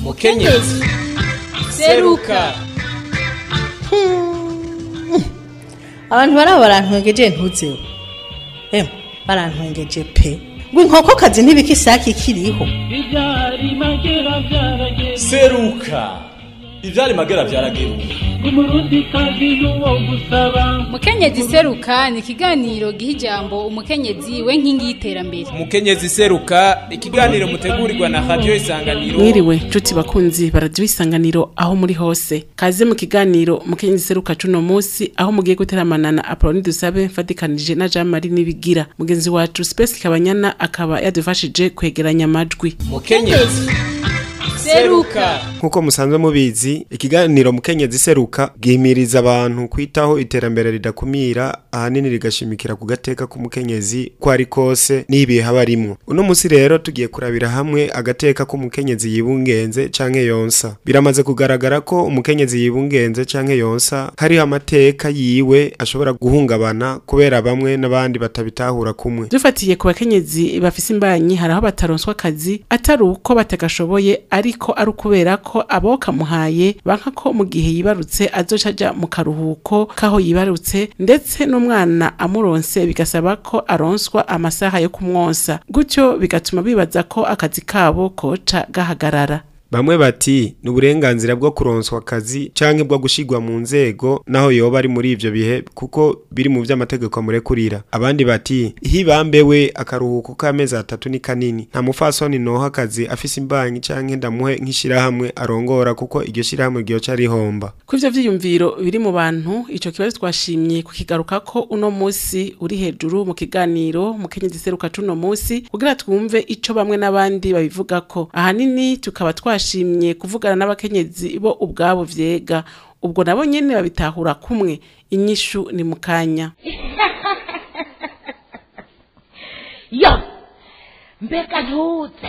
mukenyezi seruka abantu baraba barantwengeje ntuzeho emwe barantwengeje pe ngo inkokokazi ntibika isake ikiriho Ibyari magera byarageze seruka ivyari magera vyarageruka umurundi kazi n'uwo gusaba mukenyezi seruka ni ikiganiro giha ijambo umukenyezi we nkingi y'iterambere mukenyezi seruka ikiganiro mutegurirwa na radio isanganiro mwiriwe nshuti bakunzi baradiyo isanganiro aho muri hose kaze mu kiganiro mukenyezi seruka cuno munsi aho mugiye guteramana na apoloni dusabe mfatikanije na jean marie nibigira mugenzi wacu space kabanyana akaba yadufashije kwegeranya amajwi mukenyezi seruka nk'uko musanzwe mubizi ikiganiro mukenyezi seruka gihimiriza abantu kwitaho iterambere ridakumira ahanini rigashimikira ku gateka k'umukenyezi ko ari kose n'ibihe haba arimwo uno munsi rero tugiye kurabira hamwe agateka k'umukenyezi yibungenze canke yonsa biramaze kugaragara ko umukenyezi yibungenze canke yonsa hariho amateka yiwe ashobora guhungabana kubera bamwe n'abandi batabitahura kumwe dufatiye ku bakenyezi bafise imbanyi hari aho bataronswa akazi atari uko batagashoboye ariko ari ukubera ko abo kamuhaye banka ko mu gihe yibarutse azoca aja mu karuhuko k'aho yibarutse ndetse n'umwana amuronse bigasaba ko aronswa amasaha yo kumwonsa gutyo bigatuma bibaza ko akazi kabo koca gahagarara Bamwe bati ni uburenganzira bwo kuronswa akazi canke bwo gushigwa mu nzego naho yoba ari muri ivyo bihe kuko biri mu vy'amategeko amurekurira. Abandi bati hibambewe akaruhuko k'amezi atatu ni kanini. Nta mufasoni noha akazi afise imbanyi canke ndamuhe nk'ishirahamwe arongora kuko iryo shirahamwe ryoca rihomba. ku ivyo vyiyumviro biri mu bantu ico kibazo twashimye kukigaruka ko uno musi uri hejuru mu kiganiro mukenyezi seruka cuno musi kugira twumve ico bamwe n'abandi babivugako ahanini tukaba twashimye kuvugana n'abakenyezi bo ubwabo vyega ubwo nabo nyene babitahura kumwe inyishu ni mukanya yo mbega ntuze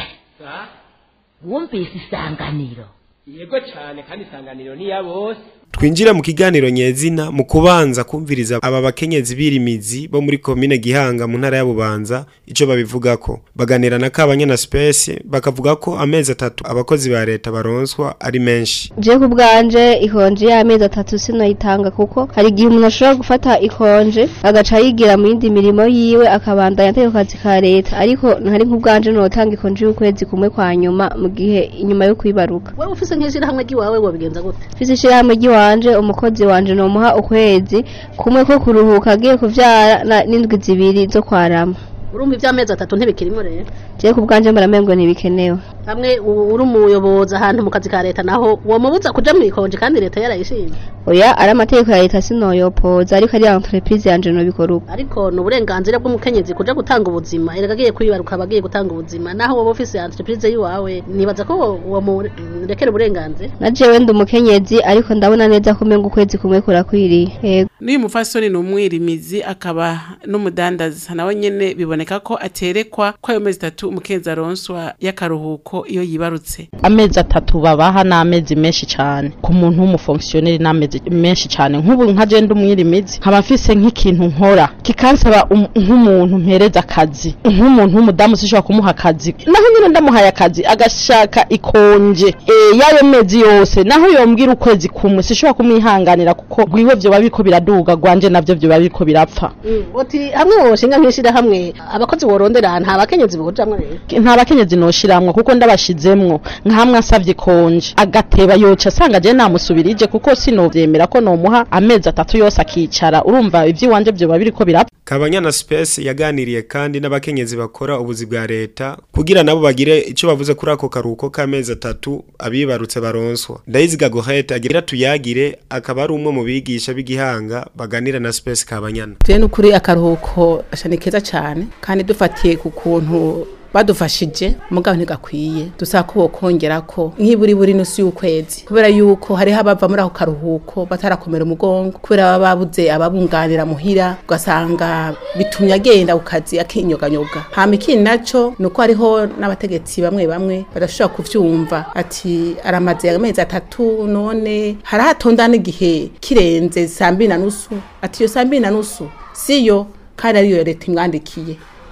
wumvise isanganiro yego cane kandi isanganiro ni ya bose Twinjira mu kiganiro nyezina mu kubanza kumviriza aba bakenyezi birimizi bo muri komine Gihanga mu ntara ya Bubanza ico babivugako. Baganira na Kabanya na Space bakavuga ko amezi atatu abakozi ba leta baronswa ari menshi. je ku bwanje ikonje y'amezi atatu sinoyitanga kuko hari igihe umuntu ashobora gufata ikonje agaca yigira mu yindi mirimo yiwe akabandanya atari ku kazi ka leta ariko ntari nk'ubwanje notanga ikonje y'ukwezi kumwe kwa nyuma mu gihe inyuma yo kwibaruka wewe ufise nk'ishirahamwe ry'iwawe wobigenza gute mfise ishirahamwe ry'iwanje umukozi wanje nomuha ukwezi kumwe ko kuruhuka agiye kuvyara na- n'indwi zibiri zo kwarama urumva ivy'amezi atatu ntibikirimo rero je ku bwanje mbaramengo ntibikenewe hamwe u- uri umuyobozi ahantu mu kazi ka leta naho womubuza kuja mw'ikonje kandi leta yarayishimye oya ari amategeko ya leta sinoyopoza ariko ari entreprise yanje nobikora uko ariko ni uburenganzira bw'umukenyezi kuja gutanga ubuzima erega agiye kwibaruka aba agiye gutanga ubuzima naho woba ufise entreprise yiwawe nibaza ko wo- womurekera uburenganzira na jewe ndi umukenyezi ariko ndabona neza ko umenga ukwezi kumwe kurakwiriye yego n'uyu mufasoni ni umwirimizi akaba n'umudandaza nawe nyene biboneka ko aterekwa ko ayo mezi atatu umukenzi aronswa y'akaruhuko iyo yibarutse amezi atatu babaha n'amezi menshi cyane ku muntu w'umufonksiyoneri n'amezi menshi cyane nk'ubu nka je ndi umwirimizi nkaba mfise nk'ikintu nkora kikansaba um- nk'umuntu mpereza akazi nk'umuntu w'umudamu sishobora kumuha akazi naho nyine ndamuhaye akazi agashaka ikonje e, y'ayo mezi yose naho yombwira ukwezi kumwe sishobora kumwihanganira kuko gwiwe vyoba biriko biraduga gwanje navyo vyoba biriko birapfa uti hamwe woshinga nk'ishirahamwe abakozi worondera nta bakenyezi bojamwo rero nta bakenyezi noshiramwo kuko ndabashizemwo nkamwe asavye konje agateba yoca asanga je namusubirije kuko sinovyemera ko nomuha amezi atatu yose akicara urumva ivy'iwanje vyoba biriko birapfa Kabanya na Space yaganiriye kandi n'abakenyezi bakora ubuzi bwa leta kugira nabo bagire ico bavuze kuri ako karuhuko k'amezi atatu abibarutse baronswa. Ndayiziga Gohete agira tuyagire akaba ari umwe mu bigisha b'igihanga baganira na Space Kabanyana. je n'ukuri akaruhuko asha ni keza cyane kandi dufatiye ku kuntu badufashije mugabo ntigakwiye dusaba ko bokongera ko nk'iburi buri nusu y'ukwezi kubera yuko hariho abava muri ako karuhuko batarakomera umugongo kubera baba babuze ababunganira muhira ugasanga bitumye agenda ku kazi akinyoganyoga hama ikindi naco ni uko hariho n'abategetsi bamwe bamwe badashobora kuvyumva ati aramaze amezi atatu none harahatonda n'igihe kirenze saa mbiri na nusu ati iyo saa mbiri na nusu siyo kandi ariyo leta imwandikiye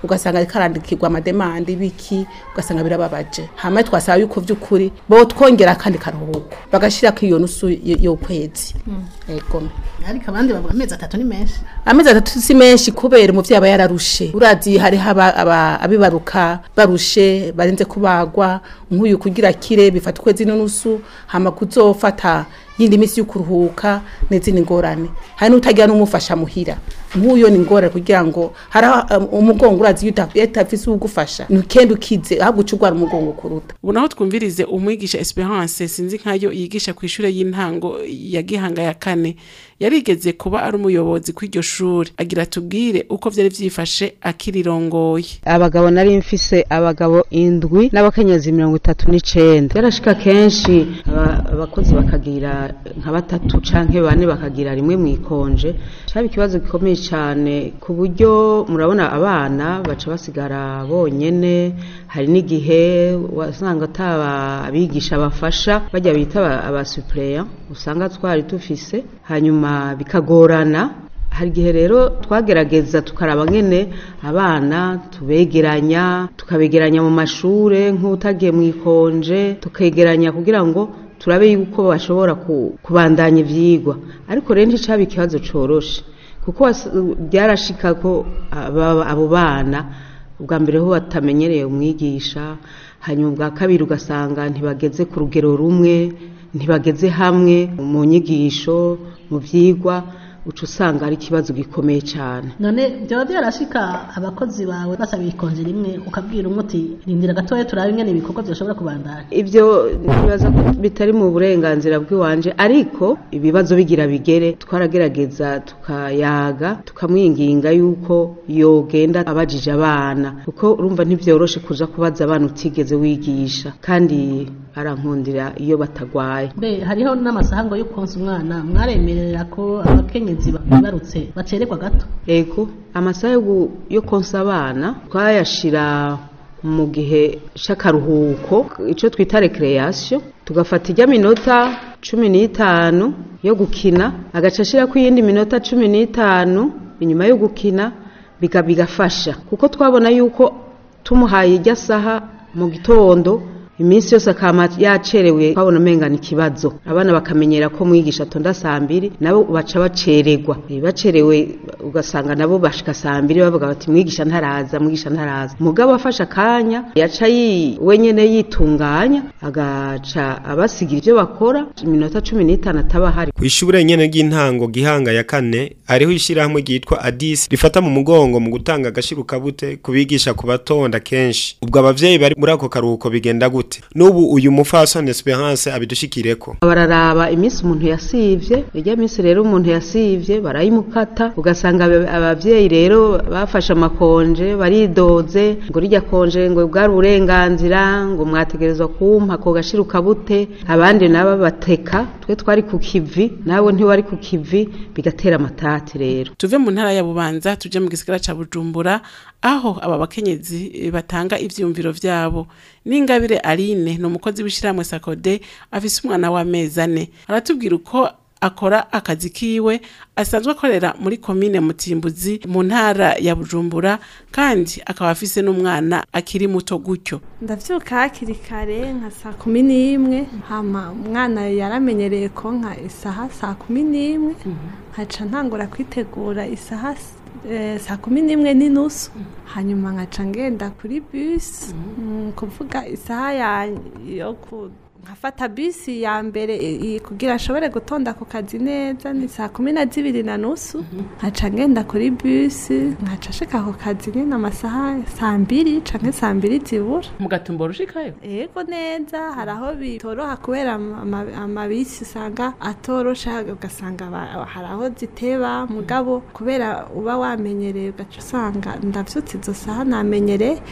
ugasanga ariko arandikirwa amademande biki ugasanga birababaje hama twasaba yuko vy'ukuri bo twongera akandi karuhuko bagashirako iyo nusu y- y'ukwezi ego ariko abandi bavuga amezi atatu ni menshi amezi atatu si menshi kubera umuvyeyi aba yararushe urazi hariho aba- aba- abibaruka barushe barenze kubagwa nk'uyu kugira kire bifata ukwezi n'unusu hama kuzofata yindi misi yo kuruhuka n'izindi ngorane hari n'utagira n'umufasha muhira nk'uyo ni ingorane kugira ngo hari aho, um, umugongo urazi iyo uta- iyo utafise uwugufasha ntukende ukize ahubwo uca urwara umugongo kuruta ubu naho twumvirize umwigisha esperance sinzi nkayo yigisha ku ishure y'intango ya gihanga ya kane yarigeze kuba ari umuyobozi kw'iryo shuri agira tubwire uko vyari vyifashe akirirongoye abagabo nari mfise abagabo indwi n'abakenyezi mirongo itatu n'icenda yarashika kenshi aba- abakozi bakagira nka batatu canke bane bakagira rimwe mw'ikonje caba ikibazo gikomeye cane ku buryo murabona abana baca basigara bonyene hari n'igihe wasanga ataba abigisha bafasha bajya bita aba- abasupureya usanga twari dufise hanyuma bikagorana hari igihe rero twagerageza tukaraba ngene abana tubegeranya tukabegeranya mu mashure nk'utagiye mu ikonje tukegeranya kugira ngo turabe yuko bashobora ku- kubandanya ivyigwa ariko rero nticaba ikibazo coroshe kuko was- byarashika ko aba- abo bana ubwa mbere ho batamenyereye umwigisha hanyuma ubwa kabiri ugasanga ntibageze ku rugero rumwe ntibageze hamwe mu nyigisho mu vyigwa uca usanga ari ikibazo gikomeye cyane none byaba byarashika abakozi bawe basaba ikonje rimwe ukabwira umwe uti rindira gatoya turabe ingene ibikorwa byoshobora kubandanya ibyo ntibaza ko bitari mu burenganzira bw'iwanje ariko ibibazo bigira bigere twaragerageza tukayaga tukamwinginga yuko yogenda abajije abana kuko urumva ntibyoroshe kuja kubaza abana utigeze wigisha kandi arankundira iyo batagwaye mbe hariho n'amasahango yo konsa umwana mwaremerera ko abakenyezi bibarutse bacererwa gato ego amasaha yo gu- yo konsa abana twayashira mu gihe c'akaruhuko ico twita recreation tugafata ijya minota cumi n'itanu yo gukina agaca ashirako iyindi minota cumi n'itanu inyuma yo gukina biga bigafasha kuko twabona yuko tumuhaye ijya saha mu gitondo iminsi yose akama yacerewe twabona umengana ikibazo abana bakamenyera ko mwigisha atonda saa mbiri nabo baca bacererwa Eh, bacerewe ugasanga nabo bashika saa mbiri bavuga bati mwigisha ntaraza mwigisha ntaraza mugabo afashe akanya yaca yi wenyene yitunganya agaca abasigira ivyo bakora iminota cumi n'itanu ataba ahari Kw'ishure nyene ry'intango gihanga ya kane hariho ishirahamwe ryitwa Adis rifata mu mugongo mu gutanga agashirukabute kubigisha ku batonda kenshi. Ubwo abavyeyi bari muri ako karuhuko bigenda gute? N'ubu uyu mufasoni Esperance abidushikireko. bararaba iminsi umuntu yasivye irya minsi rero umuntu yasivye barayimukata ugasanga aba- abavyeyi rero bafashe amakonje baridoze ngo rirya konje ngo bwari uburenganzira ngo mwategerezwa kumpa ko gashiruka bute abandi nabo bateka twe twari ku kivi nabo ntiwari ku kivi bigatera amatati rero tuve mu ntara ya bubanza tuje mu gisigara ca bujumbura aho aba bakenyezi eh, batanga ivyiyumviro vyabo n'ingabire aline ni umukozi w'ishiramwe sakode afise umwana w'amezi ane aratubwira uko akora akazi kiwe asanzwe akorera muri komine mutimbuzi mu ntara ya bujumbura kandi akaba afise n'umwana akiri muto gutyo ndavyuka hakiri kare nka saa kumi n'imwe hama umwana yaramenyereye ko nka isaha saa kumi n'imwe nkaca ntangura kwitegura isaha s- eh, saa kumi n'imwe n'inusu hanyuma nkaca ngenda kuri bisi mm, kuvuga isaha ya yo ku nkafata bisi ya mbere i- i- kugira nshobore gutonda ku kazi neza ni saa kumi na zibiri na nusu nkaca ngenda kuri bisi nkaca nshika ku kazi nyine amasaha saa mbiri canke saa mbiri zibura mugatumba urushikayo yego neza hari aho bitoroha kubera ama- ama- amabisi usanga atorosha ugasanga aba- hari aho ziteba mugabo kubera uba wamenyereye ugaca usanga ndavyutse izo saha namenyereye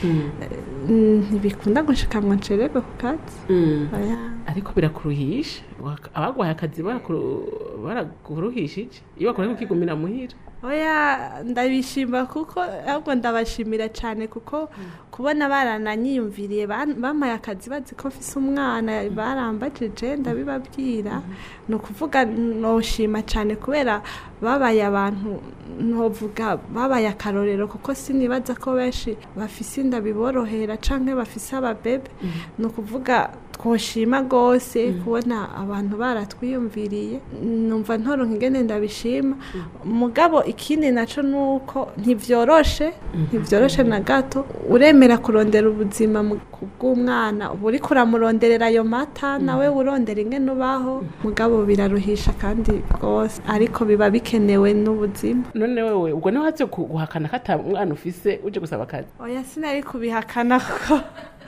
Mm, ntibikunda gushika ngo ncererwe ku kazi Oya. ariko birakuruhisha Wak- abagwaye akazi barakuru- baraguruhishije iyo bakoreye kukigumira muhira oya ndabishima kuko ahubwo ndabashimira cyane kuko kubona barananyiyumviriye ban- bampaye akazi bazi ko mfise umwana barambajije ndabibabwira ni ukuvuga noshima cyane kubera babaye abantu ntovuga babaye akarorero kuko sinibaza ko benshi bafise inda biborohera canke bafise ababebe ni ukuvuga twoshima rwose kubona abantu baratwiyumviriye numva ntoronka ingene ndabishima mugabo ikindi naco nuko ntivyoroshe ntivyoroshe na gato uremera kurondera ubuzima mu- ku bw'umwana uba uriko uramuronderera ayo mata nawe urondera ingene ubaho mugabo biraruhisha kandi rwose ariko biba bikenewe n'ubuzima none wewe ubwo niho hatse guhakana ko ata mwana ufise uje gusaba akazi oya sinari kubihakana kuko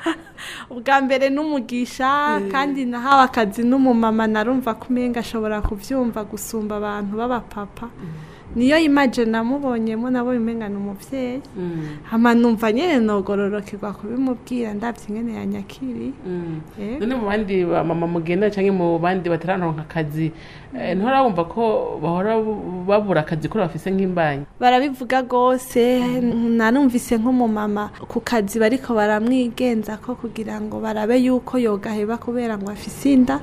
ubwa mbere n'umugisha kandi nahawe akazi n'umumama narumva ko umenga ashobora kubyumva gusumba abantu b'abapapa niyo imaje namubonyemo nabo umenga ni umubyeyi hama numva nyine nogororokerwa kubimubwira ndabye ingene yanyakiriye Yego. none mu bandi ba mama mugenda cyangwa mu bandi batararonka akazi eh, ntuhora wumva ko bahora babura akazi kuri bafise nk'imbanyi barabivuga rwose nanumvise nk'umumama ku kazi bariko baramwigenza ko kugira ngo barabe yuko yogaheba kubera ngo afise inda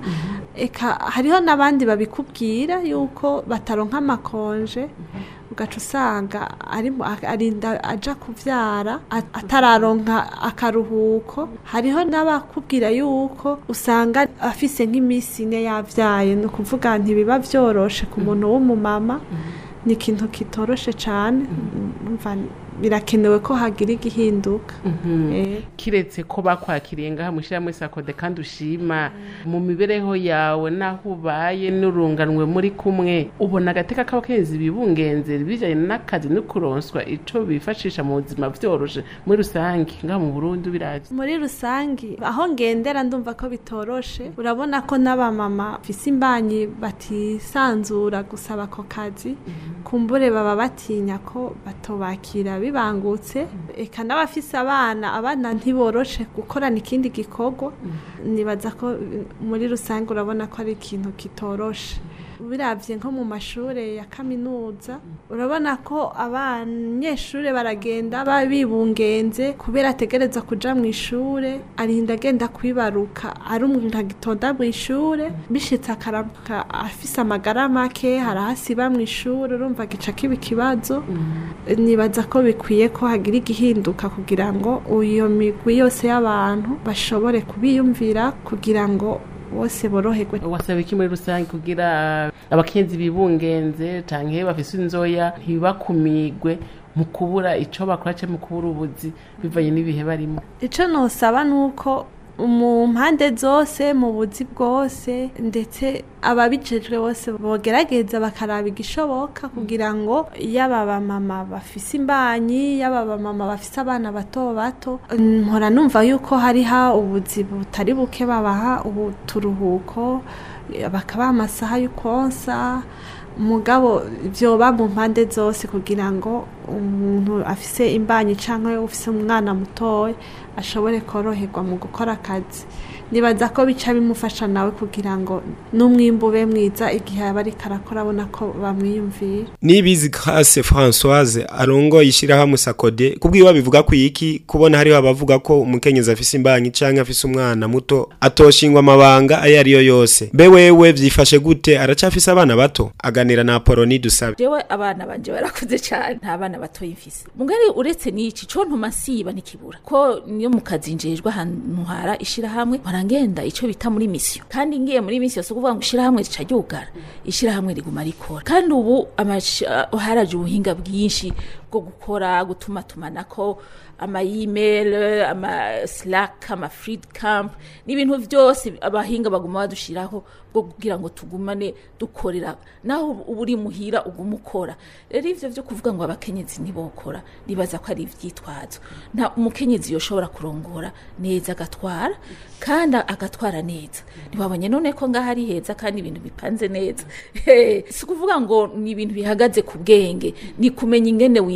eka hariho n'abandi babikubwira yuko bataronka amakonje ugaca usanga ari mu- arinda aja kuvyara a- atararonka akaruhuko hariho n'abakubwira yuko usanga afise nk'iminsi ine yavyaye ni ukuvuga ntibiba vyoroshe ku muntu w'umumama ni ikintu kitoroshe cyane umva birakenewe ko hagira igihinduka Eh. kiretse ko bakwakiriye ngaha mushyiramo isakode kandi ushima mu mibereho yawe n'aho ubaye n'urunganwe muri kumwe ubona agateka k'abakenzi bibungenze bijyanye n'akazi no kuronswa icyo bifashisha mu buzima byoroshe muri rusange ngaha mu burundi birazi muri rusange aho ngendera ndumva ko bitoroshe urabona ko n'abamama bafise imbanyi batisanzura gusaba ako kazi kumbure baba batinya ko batobakira bibangutse eka n'abafise abana abana ntiboroshe gukorana ikindi gikorwa nibaza ko eh, muri rusange urabona ko ari ikintu kitoroshe biravye nko mu mashure ya kaminuza urabona ko abanyeshure baragenda ba- bibungenze kubera ategereza kuja mu ishure arinda agenda kwibaruka ari umuntu agitonda mu ishure bishitse akaramuka afise amagara make harahasiba mu ishure urumva gica kiba ikibazo nibaza ko bikwiye ko hagira igihinduka kugira ngo iyo migwi yose y'abantu bashobore kubiyumvira kugira ngo bose boroherwe wasaba iki muri rusange kugira abakenzi bibungenze canke bafise inzoya ntibakumigwe mu kubura ico bakora canke mu kubura ubuzi bivanye n'ibihe barimo icyo ntusaba ni uko mu mpande zose mu buzi bwose ndetse ababijejwe bose bogerageza bakaraba igishoboka kugira ngo yaba abamama bafise imbanyi yaba abamama bafise abana bato bato mpora numva yuko hariho ubuzi butari buke babaha uturuhuko bakabaha amasaha yo konsa mugabo byoba mu mpande zose kugira ngo umuntu afise imbanyi cyangwa ufise umwana mutoya ashobore koroherwa mu gukora akazi nibaza ko bica bimufasha nawe kugira ngo n'umwimbu ube mwiza igihe aba ariko arakora abona ko bamwiyumvira nibizi Grace Françoise arongoye ishyirahamwe Sakode kubwiwe bivuga ku iki kubona hariho abavuga ko umukenyezi afise imbanyi canke afise umwana muto atoshingwa amabanga ayo ariyo yose mbe wewe vyifashe gute aracafise abana bato aganira na Apoloni dusabe jewe abana banje barakuze cyane nta bana batoya mfise mugari uretse n'iki co ntuma siba nikibura ko niyo mu kazi njejwe ahantu hara ishirahamwe barangenda ico bita muri misiyo kandi ngiye muri misiyo so kuvuga ngo ishirahamwe rica ryugara ishirahamwe riguma rikora kandi ubu amash- haraje ubuhinga bwinshi bwo gukora gutuma tumanako ama email ama slack ama freed camp n'ibintu byose abahinga baguma badushiraho bwo kugira ngo tugumane dukorera naho uba uri muhira uguma ukora rero ivyo vyo kuvuga ngo abakenyezi ntibokora nibaza ko ari ivyitwazo nta umukenyezi yoshobora kurongora neza agatwara kandi agatwara neza ntiwabonye none ko ngaho ari heza kandi ibintu bipanze neza si ukuvuga ngo ni ibintu bihagaze ku bwenge ni kumenya ingene wi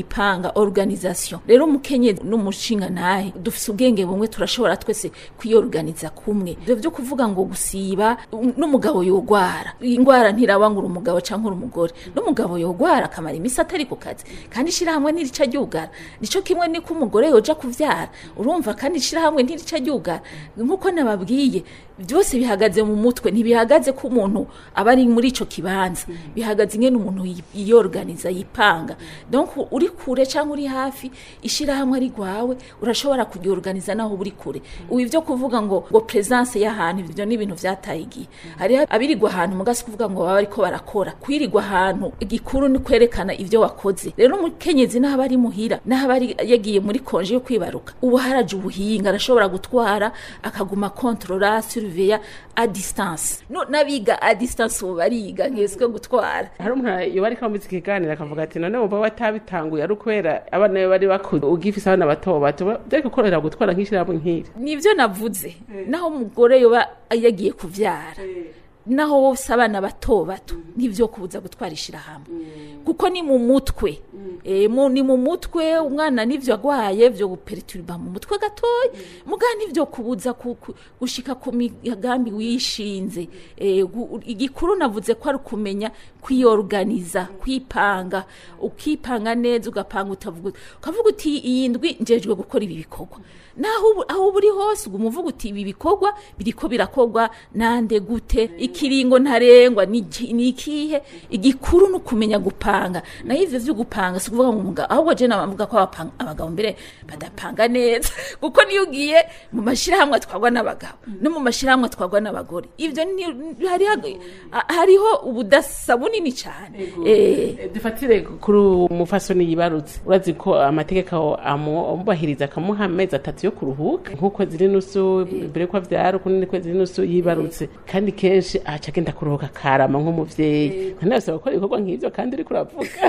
mwipanga organisation rero umukenyezi n'umushinga nahe dufise ubwenge bumwe turashobora twese kwiyorganiza kumwe ivyo vyo kuvuga ngo gusiba um, n'umugabo yogwara ingwara ntirabangura umugabo canke uri umugore n'umugabo yogwara akamara imisi atari ku kazi kandi ishirahamwe ntirica ryugara nico kimwe niko umugore yoja kuvyara urumva kandi ishirahamwe ntirica ryugara nkuko nababwiye byose bihagaze mu mutwe ntibihagaze ko umuntu aba ari muri ico kibanza bihagaze ingene umuntu yi- yiyorganiza yipanga donc uri kure cyangwa uri hafi ishirahamwe ari rwawe urashobora kuryorganiza naho uri kure ubu ivyo kuvuga ngo ngo presence y'ahantu ivyo ni ibintu vyataye igihe hari abirirwa ahantu mugasi kuvuga ngo baba bariko barakora kwirirwa ahantu igikuru ni kwerekana ivyo wakoze rero umukenyezi naho aba ari muhira naho aba ari yagiye muri konje yo kwibaruka ubu haraje ubuhinga arashobora gutwara akaguma kontrola surveya a distance no nabiga a distance ubu bariga nkeswe gutwara hari umuntu yoba ariko amuzi ikiganiro akavuga ati none wumva watabitanguye ari ukubera abana be bari bakuze ugifise abana bato bato byari gukorera gutwara nk'ishyirahamwe nk'iri nivyo navuze naho umugore yoba yagiye kuvyara naho bose abana bato bato nivyo kubuza gutwara ishirahamwe kuko ni mu mutwe e, mu, ni mu mutwe umwana nivyo agwaye vyo guperturba mu mutwe gatoya muga nivyo kubuza ku, ku, gushika ku migambi wishinze e, gu, igikuru navuze ko ari kumenya kwiyorganiza kwipanga ukipanga neza ugapanga utavuga ukavuga uti iyi ndwi njejwe gukora ibi bikorwa naho ubu- aho uri hose uguma uvuga uti ibi bikorwa biriko birakorwa nande gute ikiringo ntarengwa ni iki- ni ikihe igikuru ni ukumenya gupanga naho ivyo vyo gupanga si ukuvuga ngo umugabo ahubwo je nabavuga ko abapanga- abagabo mbere badapanga neza kuko niyo ugiye mu mashirahamwe atwarwa n'abagabo no mu mashirahamwe atwarwa n'abagore ivyo ni- hariho hariho ubudasa bunini cyane eh dufatire kuri umufasoni yibarutse urazi ko amategeko amu- amubahiriza akamuha amezi atatu yo kuruhuka nk'ukwezi n'inusu mbere ko avyara ukundi kwezi n'inusu yibarutse kandi kenshi aca agenda kuruhuka karama nk'umuvyeyi kandi arasaba gukora ibikorwa nk'ivyo kandi uriko uravuga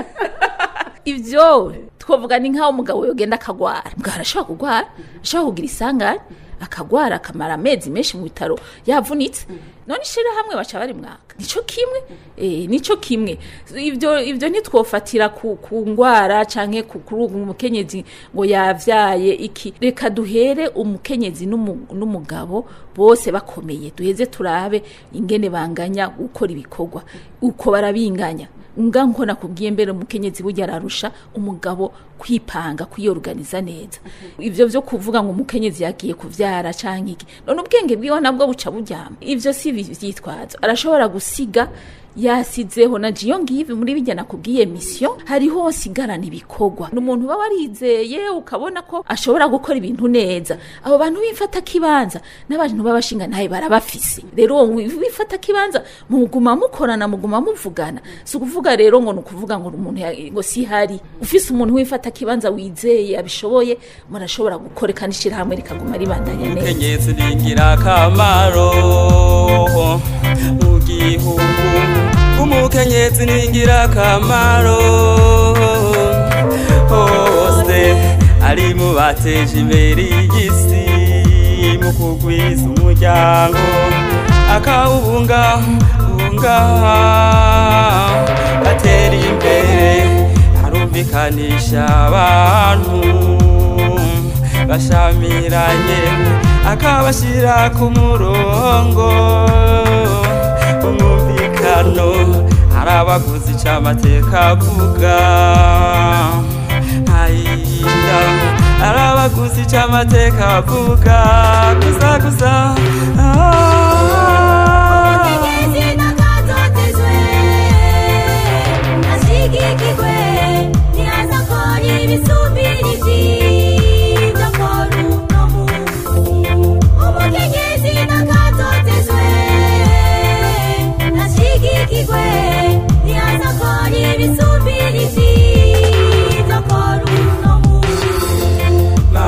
ivyo twavuga ni nk'aho umugabo yogenda akagwara umugabo arashobora kugwara ashobora kugira isanganya akagwara akamara amezi menshi mu bitaro yavunitse none ishirahamwe baca bari mwaka nico kimwe eh, nico kimwe ivyo ivyo ntitwofatira ku, ku ngwara canke ku kuri uwo umukenyezi ngo yavyaye iki reka duhere umukenyezi n'umu- n'umugabo bose bakomeye duheze turabe ingene banganya gukora ibikorwa uko barabinganya nga nko nakubwiye mbere umukenyezi burya ararusha umugabo kwipanga kwiyorganiza neza ivyo vyo kuvuga ngo umukenyezi yagiye kuvyara canke iki none ubwenge bwiwe nabwo buca buryama ivyo si vyitwazo arashobora gusiga yasizeho na jiyo ngivi muri bijya nakubwiye mission hariho sigarana ibikorwa n'umuntu uba warizeye ukabona ko ashobora gukora ibintu neza abo bantu bifata kibanza n'abantu b'abashinga ntaye barabafise rero uwo wifata kibanza muguma mukorana muguma muvugana si ukuvuga rero ngo ni ukuvuga ngo umuntu ya- ngo si hari ufise umuntu wifata kibanza wizeye abishoboye murashobora gukora kandi ishirahamwe rikaguma ribandanya neza umukenyezi ni ingirakamaro mu gihugu umukenyezi ni ingirakamaro hose ari mu bateje imbere y'isi mu kugwiza umuryango akawubungabunga atera imbere arumvikanisha abantu bashamiranye akabashyira ku murongo umwumvikano hari abaguzi ic'amateka avuga ntayinda hari abaguzi ic'amateka avuga gusa gusa ashigikirwe ntiyaza akora ibisubirisi by'akora uno munsi umukenyezi n'akatotezwe ashigikirwe ntiyaza akora ibisubirisi by'akora uno munsi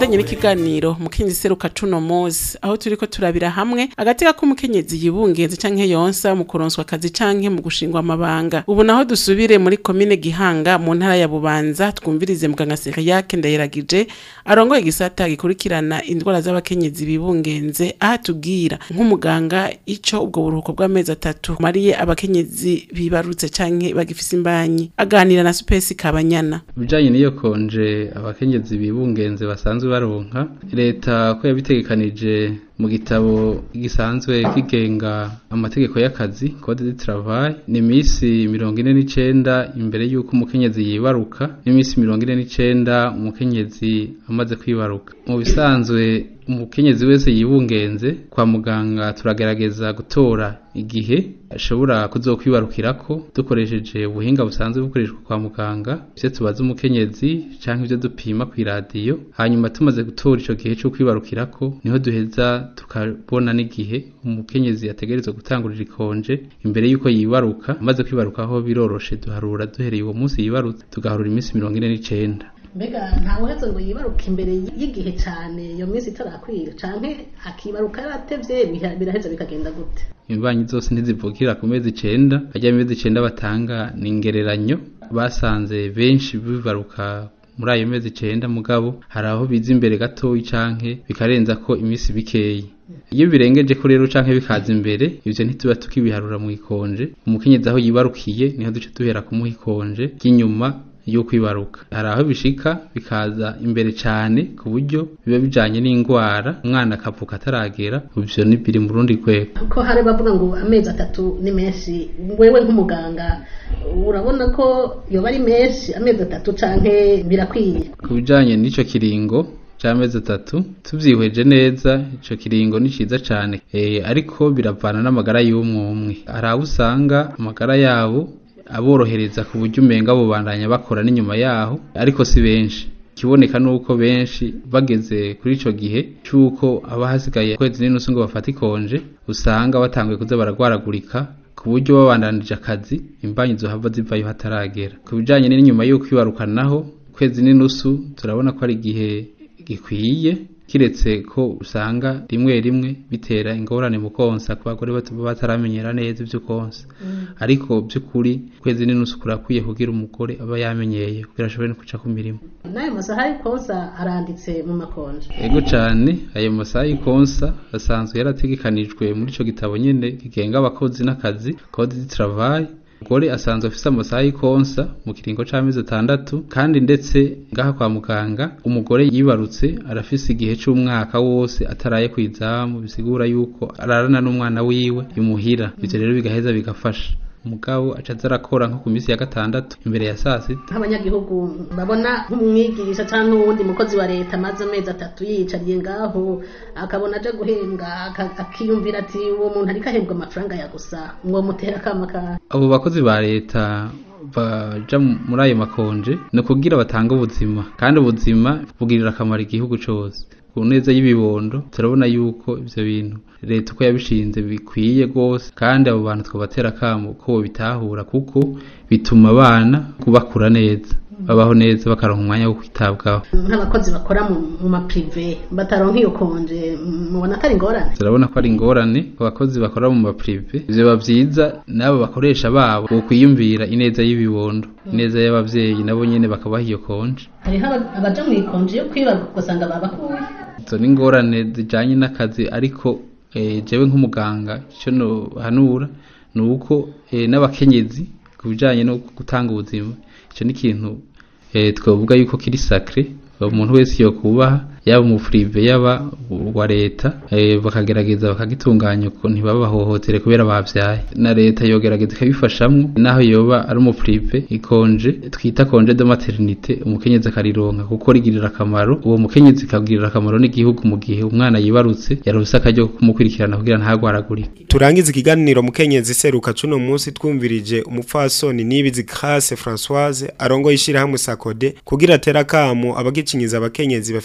tubandanye n'ikiganiro mukenyezi seruka cuno munsi aho turiko turabira hamwe agateka k'umukenyezi yibungenze canke yonsa mu kuronswa akazi canke mu gushingwa amabanga ubu naho dusubire muri komine gihanga mu ntara ya bubanza twumvirize muganga seriyake ndayiragije arongoye igisata gikurikirana indwara z'abakenyezi bibungenze aho atubwira nk'umuganga ico ubwo buruhuko bw'amezi atatu mariye abakenyezi bibarutse canke bagifise imbanyi aganira na supesi kabanyana ibijanye n'iyo konje abakenyezi bibungenze basanzwe baronka leta ko yabitegekanije mu gitabo gisanzwe kigenga amategeko y'akazi code de travail ni imisi mirongo ine n'icenda imbere y'uko umukenyezi yibaruka n'imisi mirongo ine n'icenda umukenyezi amaze kwibaruka mu bisanzwe umukenyezi wese yibungenze kwa muganga turagerageza gutora igihe ashobora kuzokwibarukirako dukoresheje ubuhinga busanzwe bukoreshwa kwa muganga ivyo tubaza umukenyezi canke ivyo dupima kw'iradiyo hanyuma tumaze gutora ico gihe co kwibarukirako niho duheza tukabona n'igihe umukenyezi ategerezwa gutangurira ikonje imbere y'uko yibaruka amaze kwibarukaho biroroshe duharura duhereye uwo munsi yibarutse tugaharura iminsi mirongo ine n'icenda mbega ntawe uhetse ngo yibaruke imbere y'igihe cyane iyo minsi itarakwira canke akibaruka yaratevye biha- biraheza bikagenda gute imbanyi zose ntizivukira ku mezi icenda ajya amezi icenda batanga ni ingereranyo basanze benshi bibaruka muri ayo mezi icenda mugabo hari aho biza imbere gatoyi canke bikarenza ko iminsi bikeyi iyo birengeje ko rero canke bikaza imbere ivyo ntituba tukibiharura mu ikonje umukenyezi aho yibarukiye niho duce duhera kumuha ikonje ry'inyuma yo kwibaruka hari aho bishika bikaza imbere cane ku buryo biba bijanye n'ingwara umwana akavuka ataragera ivyo ni biri mu rundi rwego ko hari bavuga ngo amezi atatu ni menshi wewe nk'umuganga urabona ko yoba ari menshi amezi atatu canke birakwiye ku bijanye n'ico kiringo c'amezi atatu tuvyihweje neza ico kiringo ni ciza cane e, ariko biravana n'amagara y'umwe umwe hari abo usanga amagara yabo aborohereza ku buryo umenga bubandanya bakora n'inyuma yaho ariko si benshi ikiboneka nuko benshi bageze kuri ico gihe c'uko aba hasigaye kwezi n'inusu ngo bafate ikonje usanga batanguye kuza baragwaragurika ku buryo babandanije akazi imbanyi zohava zivayo hataragera ku bijanye n'inyuma y'uko ibarukanaho kwezi n'inusu turabona ko ari igihe gikwiye kiretse ko usanga rimwe rimwe bitera ingorane mu konsa ku bagore batuba bataramenyera neza ivyo konsa ariko by'ukuri kwezi n'inusu kurakwiye kugira umugore aba yamenyeye kugira ashobore no kuca ku mirimo n'ayo masaha y'ikosa aranditse mu makonje ego cane ayo masaha y'ikonsa asanzwe yarategekanijwe muri ico gitabo nyene kigenga abakozi n'akazi code du travail umugore asanzwe afise amasaha y'ikonsa mu kiringo c'amezi atandatu kandi ndetse ngaha kwa muganga umugore yibarutse arafise igihe c'umwaka wose ataraye kw'izamu bisigura yuko ararana n'umwana wiwe imuhira ivyo rero bigaheza bigafasha umugabo aca aza arakora nko ku minsi ya gatandatu imbere ya saa sita nk'abanyagihugu babona nk'umwigisha cyangwa uwundi mukozi wa leta amaze amezi atatu yiyicariye ngaho akabona aje guhembwa aka- akiyumvira ati uwo muntu ariko ahembwa amafaranga ya gusa ngo mutera akama ka abo bakozi ba leta baja muri ayo makonje ni ukugira batange ubuzima kandi ubuzima bugirira akamaro igihugu cose ku neza y'ibibondo turabona yuko ivyo bintu leta uko yabishinze bikwiye rwose kandi abo bantu twabatera akamo ko bitahura kuko bituma abana bakura neza babaho neza bakaronka umwanya wo kwitabwaho nk'abakozi bakora mu mu maprive bataronka iyo konje mubona atari ingorane turabona ko ari ingorane ku bakozi bakora mu maprive ivyo biba vyiza n'abo bakoresha babo bokwiyumvira ineza y'ibibondo ineza y'abavyeyi nabo nyene bakabaha iyo konje hariho aba- abaja mu ikonje yo kwibaruka ugasanga babakuye izo ni ingorane zijanye n'akazi ariko eh, jewe nk'umuganga ico nohanura ni uko eh, n'abakenyezi ku bijanye no gutanga ubuzima ico ni ikintu eh, twavuga yuko kiri sacre umuntu wese yokubaha yaba mu prive yaba wa leta eh, bakagerageza bakagitunganya uko ntibabahohotere kubera bavyaye na leta yogerageza ikabifashamwo naho yoba ari mu prive ikonje twita konje de maternité umukenyezi akarironka kuko rigirira akamaro uwo mukenyezi kagirira akamaro n'igihugu mu gihe umwana yibarutse yaronse akaryo ko kumukurikirana kugira ntagwaragurike turangiza ikiganiro mukenyezi seruka cuno munsi twumvirije umupfasoni nibizi Grace Françoise arongoye ishirahamwe Sakode kugira atera kamo abagicinyiza abakenyezi bafise imba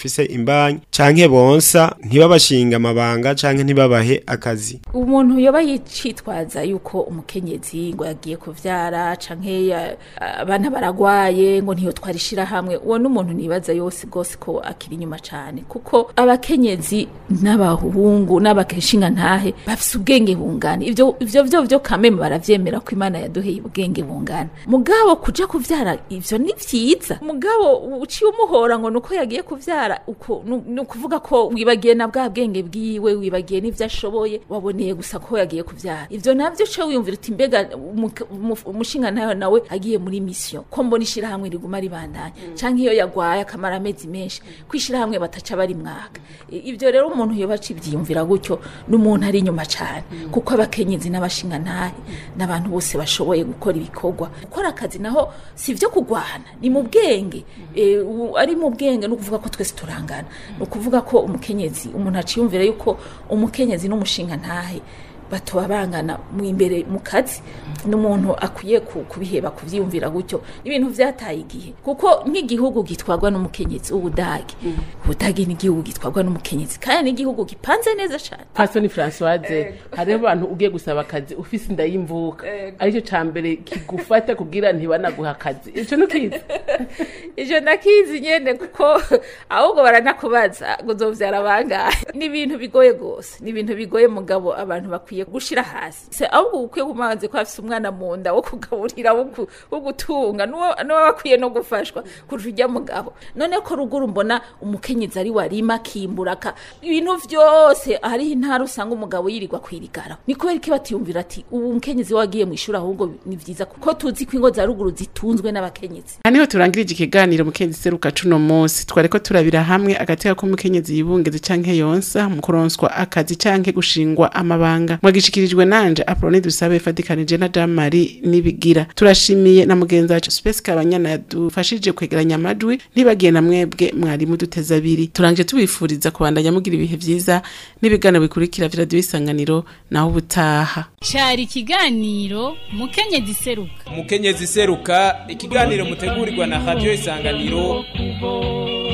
imbanyi canke bonsa ntibabashinga amabanga canke ntibabahe akazi umuntu yoba yicitwaza yuko umukenyezi ngo yagiye kuvyara canke ya- abana baragwaye ngo ntiyo twarishira hamwe uwo n'umuntu nibaza yose gose ko akiri inyuma cane kuko abakenyezi n'abahungu n'abakeshinga ntahe bafise ubwenge bungana ivyo ivyo vyo vyo kameme baravyemera ko imana yaduheye ubwenge bungana mugabo kuja kuvyara ivyo ni vyiza mugabo uciye umuhora ngo nuko yagiye kuvyara uko nu- ni ukuvuga ko wibagiye na bwa bwenge bwiwe wibagiye n'ivyo ashoboye waboneye gusa ko yagiye kuvyara ivyo navyo ce wiyumvira uti mbega umuke- umu- umushinga nawe nawe agiye muri mission ko mbona ishirahamwe riguma ribandanya canke iyo yagwaye akamara amezi menshi kwishirahamwe bataca bari mwaka I- ivyo rero umuntu yoba acivyiyumvira gutyo n'umuntu ari inyuma cane kuko abakenyezi n'abashinga ntahe n'abantu bose bashoboye gukora ibikorwa gukora akazi naho si ivyo kugwana ni mu bwenge Eh, u- ari mu bwenge no kuvuga ko twese turangana ni ukuvuga ko umukenyezi umuntu aciyumvira yuko umukenyezi n'umushinga ntahe batoba bangana mu imbere mu kazi n'umuntu akwiye ku- kubiheba kuvyiyumvira gutyo ibintu vyataye igihe kuko nk'igihugu gitwarwa n'umukenyezi ubudagi ubudagi ni igihugu gitwarwa n'umukenyezi kandi n'igihugu gipanze neza cane pasoni francoise hariho abantu ugiye gusaba akazi ufise inda y'imvuka aricyo ca mbere kigufata kugira ntibanaguha akazi ico nukizi ivyo ndakizi nyene kuko ahubwo baranakubaza ngo uzovyara bangahe ni ibintu bigoye gose ni ibintu bigoye mugabo abantu bakwiye gushira hasi se ahubwo ukwiye kumanze ko afise umwana mu nda wo kugaburira wo ku- wo gutunga nuwo nuwo bakwiye no gufashwa kurusha ujya mugabo none ko ruguru mbona umukenyezi ari warima akimbura aka ibintu vyose hariho intara usanga umugabo yirirwa kwirigara ni kubera iki batiyumvira ati ubu umukenyezi wagiye mu ishuri ahubwo ni vyiza kuko tuzi ko ingo za ruguru zitunzwe n'abakenyezi haniho turangirije ikiganiro mukenyezi seruka cuno munsi twareko turabira hamwe agateka k'umukenyezi yibungeze canke yonsa mu kuronswa akazi canke gushingwa amabanga mwagishikirijwe nanje aprone dusabe fatikanije na jean marie nibigira turashimiye na mugenzi wacu space kabanyana yadufashije kwegeranya amajwi ntibagiye na mwebwe mwarimu duteze abiri turangije tubifuriza kubandanya mugira ibihe vyiza n'ibiganiro bikurikira vya radiyo isanganiro naho ubutaha cyari ikiganiro mukenyezi seruka umukenyezi seruka ikiganiro mutegurirwa na radio isanganiro kuvoma